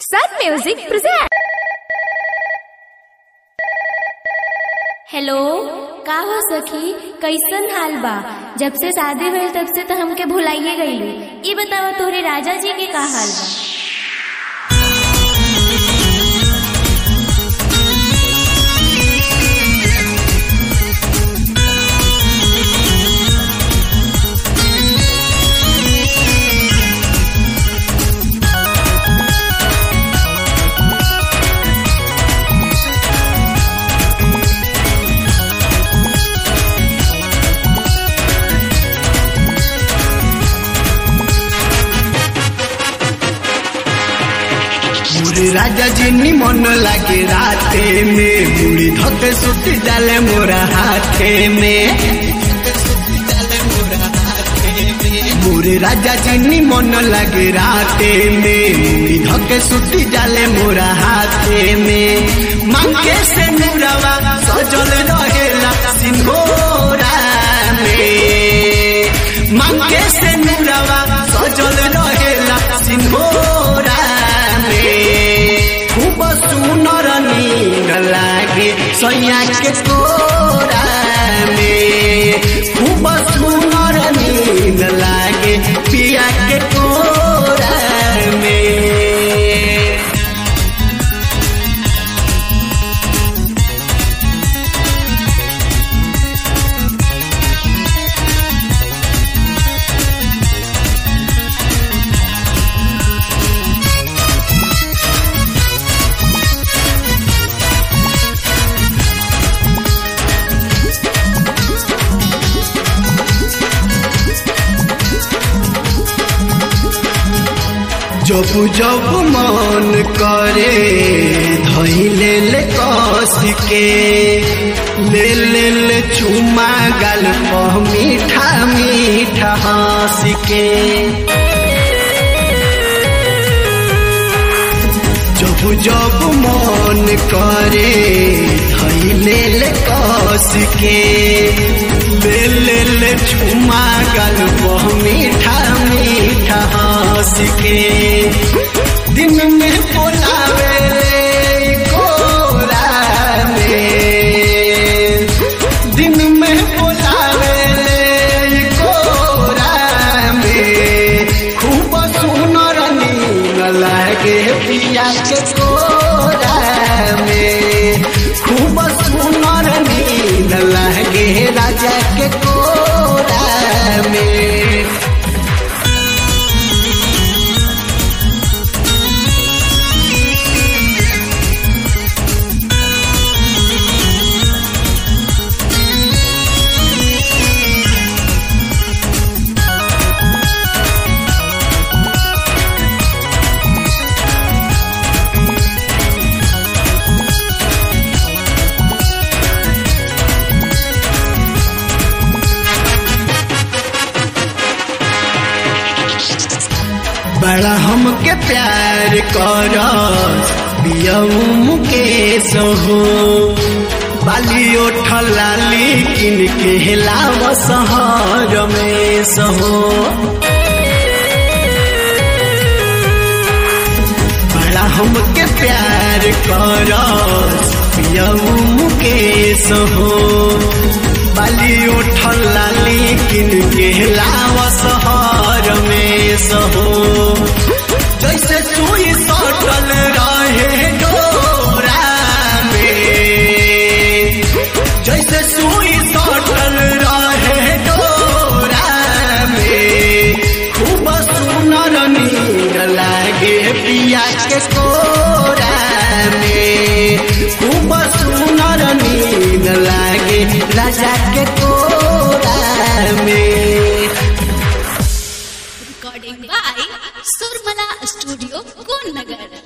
Sun Music present. Hello का हो सखी कैसन हाल बा जब से शादी भइल तब से तो हमके भुलाइए गईलू ई बतावा तोहरे राजा जी के का हाल बा मुड़ी राजा जी निमन लागे राते में मुड़ी धके सुती डाले मोरा हाथे में मुड़ी राजा जी निमन लागे राते में मुड़ी धके सुती डाले मोरा हाथे में मांगे से मुरावा सजल रहेला सिंगोरा में मांगे से मुरावा सजल रहेला सिंगोरा में खूब सुनर नींद लागे सैया के कोरा में खूब सुनर नींद लागे पिया के कोरा में जब जब मन करे धैले ले कस के ले ले ले चुमा गाल पर मीठा मीठा हंस के जब जब मन करे धैले ले कस के ले ले ले चुमा गाल पर मीठा मीठा हंस के दिन में बोलावे ले कोरा में दिन में बोलावे ले कोरा में खूब सुनर नींद लागे पिया के कोरा में खूब सुनर नींद लागे राजा के कोरा में बड़ा हमके प्यार कर मुकेश हो बाली ओठल लाली किन के हिलाव शहर में सहो बड़ा हमके प्यार कर मुकेश हो बाली उठल लाली किन के लाव शहर में सहो जैसे सुई सटल रहे डोरा में जैसे सुई सटल रहे डोरा में खूब सुनर नींद लागे पिया के कोरा में खूब सुनर नींद लागे राजा के कोरा में Recording by Surmala Studio, Gunnagar.